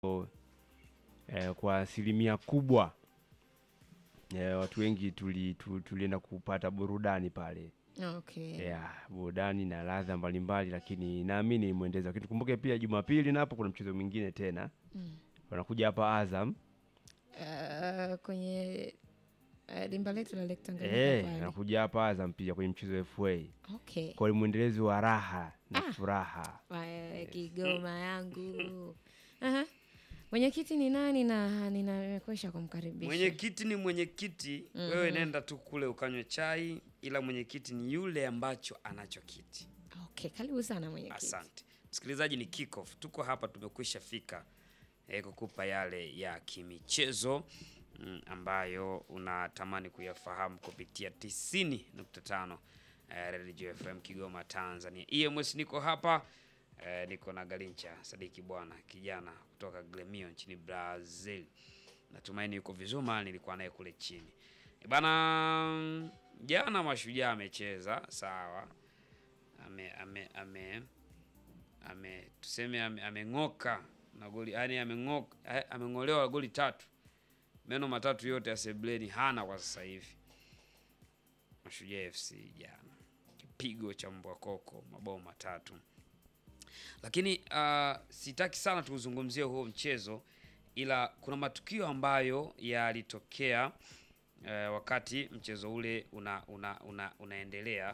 eh, kwa asilimia kubwa eh, watu wengi tuli, tu- tulienda kupata burudani pale Okay. yeah, burudani na ladha mbalimbali, lakini naamini mwendeza. Lakini tukumbuke pia Jumapili napo kuna mchezo mwingine tena Mm. wanakuja hapa Azam Uh, kwenye uh, dimba letu la Lake Tanganyika eh, pale. wanakuja hapa Azam pia kwenye mchezo wa FA Okay. kwa ni mwendelezo wa raha na Ah. furaha. Aya, Kigoma yangu. Aha. Mwenyekiti ni nani na ninamekwisha kumkaribisha. Mwenyekiti ni mwenyekiti, wewe nenda tu kule ukanywe chai, ila mwenyekiti ni yule ambacho anacho kiti. Okay, karibu sana mwenyekiti. Asante msikilizaji, ni kickoff. Tuko hapa tumekwisha fika eh, kukupa yale ya kimichezo mm, ambayo unatamani kuyafahamu kupitia 90.5 eh, Radio FM Kigoma Tanzania. EMS niko hapa eh, niko na Galincha Sadiki bwana kijana kutoka Gremio nchini Brazil. Natumaini yuko vizuri, maana nilikuwa naye kule chini Eh, bana. Jana Mashujaa amecheza sawa, ame ame ame ame tuseme ame- ameng'oka na goli yani ameng'oka eh, ameng'olewa goli tatu, meno matatu yote ya sebleni hana kwa sasa hivi. Mashujaa FC jana kipigo cha mbwa koko mabao matatu, lakini uh, sitaki sana tuuzungumzie huo mchezo, ila kuna matukio ambayo yalitokea uh, wakati mchezo ule una, una, una, unaendelea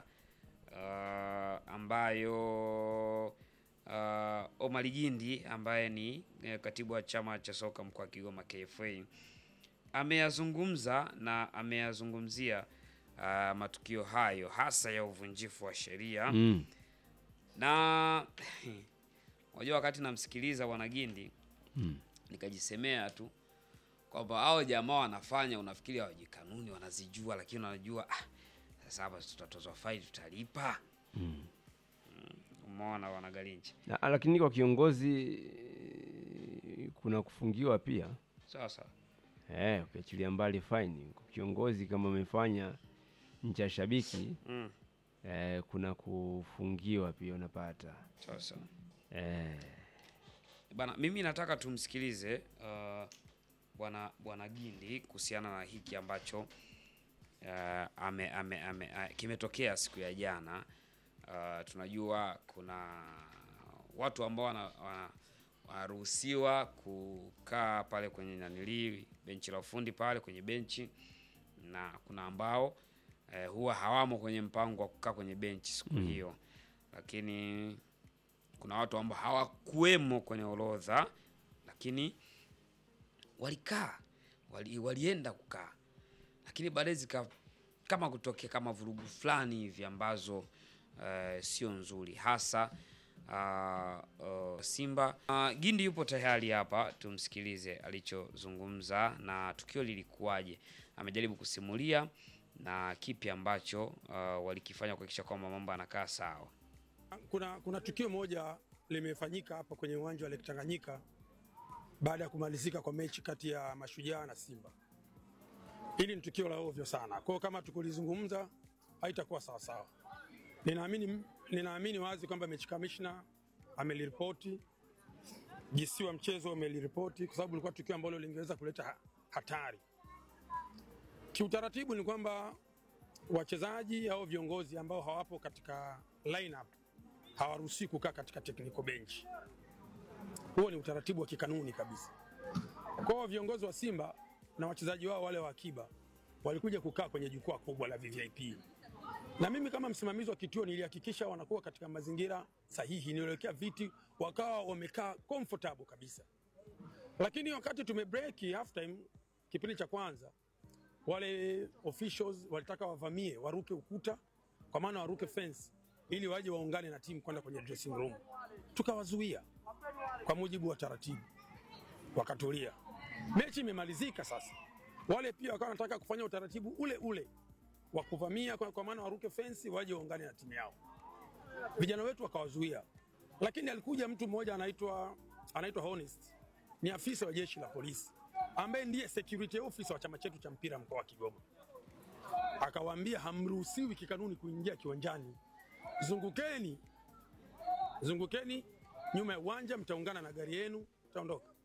uh, ambayo uh, Omar Gindi ambaye ni eh, katibu wa chama cha soka mkoa wa Kigoma KFA ameyazungumza na ameyazungumzia uh, matukio hayo hasa ya uvunjifu wa sheria Mm. na unajua, wakati namsikiliza bwana Gindi Mm. nikajisemea tu kwamba hao jamaa wanafanya, unafikiri hawajui kanuni, wanazijua, lakini wanajua ah, sasa hapa tutatozwa faini, tutalipa. Mm. Umeona bwana Galinchi? Na, lakini kwa kiongozi eh, kuna kufungiwa pia Sawa sawa. eh, ukiachilia mbali faini kwa kiongozi kama amefanya nje ya shabiki Mm. eh, kuna kufungiwa pia unapata Sawa sawa. eh, Bana, mimi nataka tumsikilize uh, bwana bwana Gindi kuhusiana na hiki ambacho uh, ame, ame, ame, uh, kimetokea siku ya jana. Uh, tunajua kuna watu ambao wana, wana, wanaruhusiwa kukaa pale kwenye nanili benchi la ufundi pale kwenye benchi, na kuna ambao eh, huwa hawamo kwenye mpango wa kukaa kwenye benchi siku hiyo, lakini kuna watu ambao hawakuwemo kwenye orodha lakini walikaa wali, walienda kukaa, lakini baadaye zika kama kutokea kama vurugu fulani hivi ambazo eh, sio nzuri hasa uh, uh, Simba. Uh, Gindi yupo tayari hapa, tumsikilize alichozungumza na tukio lilikuwaje. Amejaribu kusimulia na kipi ambacho uh, walikifanya kuhakikisha kwamba mambo yanakaa sawa. Kuna, kuna tukio moja limefanyika hapa kwenye uwanja wa Lake Tanganyika baada ya kumalizika kwa mechi kati ya Mashujaa na Simba. Hili ni tukio la ovyo sana, kwa hiyo kama tukulizungumza haitakuwa sawasawa. Ninaamini, ninaamini wazi kwamba mechi kamishna ameliripoti, GC wa mchezo ameliripoti, kwa sababu ilikuwa tukio ambalo lingeweza kuleta ha- hatari. Kiutaratibu ni kwamba wachezaji au viongozi ambao hawapo katika lineup hawaruhusiwi kukaa katika technical bench. Huo ni utaratibu wa kikanuni kabisa. Kwa hiyo viongozi wa Simba na wachezaji wao wale wa akiba walikuja kukaa kwenye jukwaa kubwa la VVIP, na mimi kama msimamizi wa kituo nilihakikisha wanakuwa katika mazingira sahihi, niliwekea viti wakawa wamekaa comfortable kabisa. Lakini wakati tume break half time, kipindi cha kwanza, wale officials walitaka wavamie, waruke ukuta, kwa maana waruke fence ili waje waungane na timu kwenda kwenye dressing room. Tukawazuia kwa mujibu wa taratibu, wakatulia. Mechi imemalizika sasa, wale pia wakawa wanataka kufanya utaratibu ule ule wa kuvamia, kwa, kwa maana waruke fensi waje waungane na timu yao. Vijana wetu wakawazuia, lakini alikuja mtu mmoja anaitwa anaitwa Honest, ni afisa wa jeshi la polisi ambaye ndiye security officer wa chama chetu cha mpira mkoa wa Kigoma. Akawaambia hamruhusiwi kikanuni kuingia kiwanjani, zungukeni zungukeni nyuma ya uwanja, mtaungana na gari yenu, mtaondoka.